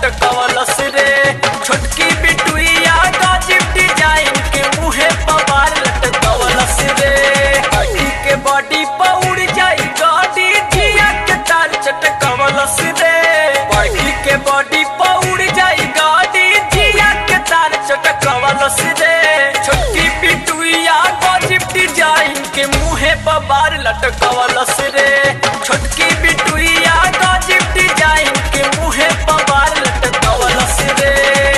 लटकवलस रे छोटकी बिटुइया गजब डिजाइन के मुहे पवार लटकवलस रे अड़ी के बॉडी पौड़ जाई गाड़ी जिया के तार चटकवलस रे बड़ी के बॉडी पौड़ जाई गाड़ी जिया के तार चटकवलस रे छोटकी बिटुइया गजब डिजाइन के मुहे पवार लटकवलस रे छोटकी बिटुइया गजब डिजाइन के मुहे पवार लटकवलस रे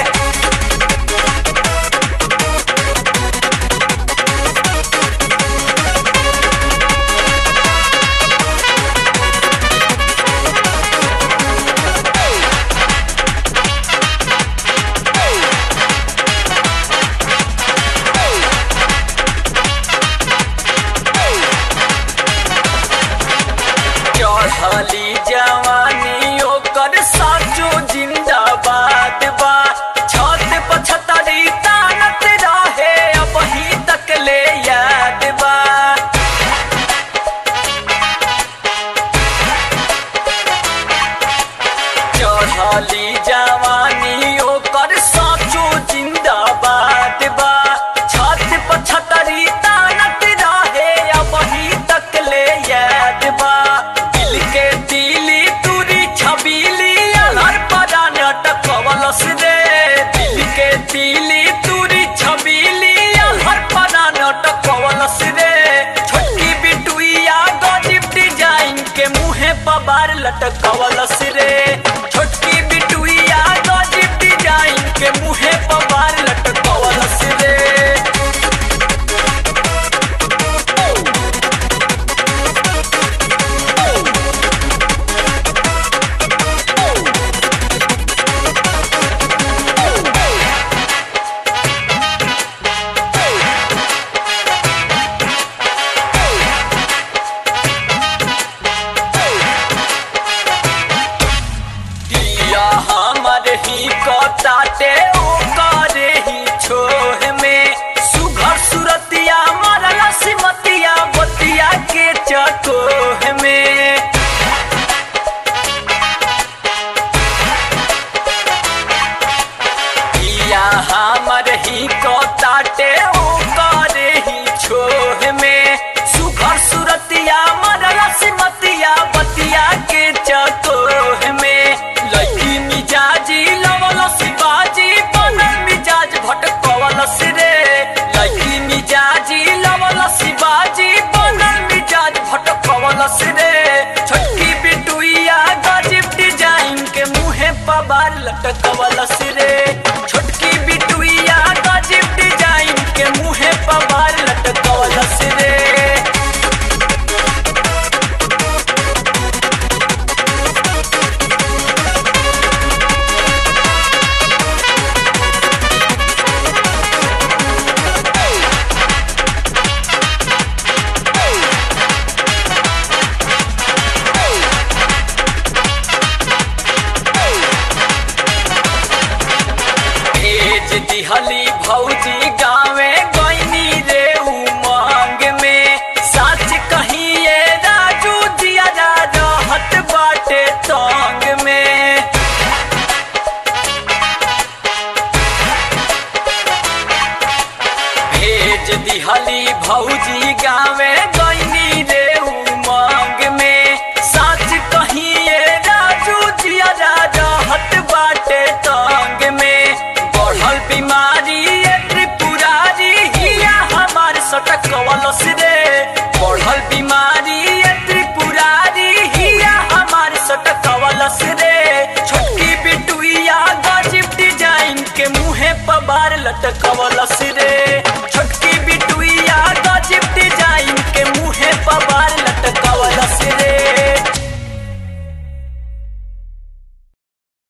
चढ़ली जवानी ओकर साचो जिंदाबाद बा छत पछतरी तानत रहे अब ही तक ले याद बा चढ़ली जवानी ओकर साचो जिंदाबाद बा छत पछतरी तानत रहे अब ही तक ले याद बा दिल के दिली तुरी छबीली अलर परा नटकवलस रे दिल के दिली तुरी छबीली अलर परा नटकवलस रे छोटकी बिटुइया गजब डिजाइन के मुहे पबार लटकवलस रे छोटकी बिटुइया गजब डिजाइन के मुहे पबार लटकवलस रे दिया हमर ही कटाटे ओ करे ही छोह में सुघर सुरतिया मरला सिमतिया बतिया के चकोह में दिया हमर ही कटाटे ओ करे ही छोह में सुघर सुरतिया मरला सिमतिया बतिया के चकोह में लड़की मिजाजी लवल शिवाजी बनल मिजाज भटकवलस रे लड़की मिजाजी लवल शिवाजी बनल मिजाज भटकवलस रे छोटकी बिटुइया गजब डिजाइन के मुहे पबार लटकवलस रे छोटकी बिटुइया गजब डिजाइन के मुहे पबार लटकवलस रे भेज दिहली भौजी गावे गईनी रे उमंग में सच कहिए राजू जिया जा रहत बाटे तंग में भेज दिहली भौजी गावे गईनी रे उमंग में सच कहिए राजू जिया जा रहत बाटे तंग में बढ़ल बीमारी ये त्रिपुरारी हिया हमार सटकवलस रे बढ़ल बीमारी ये त्रिपुरारी हिया हमार सटकवलस रे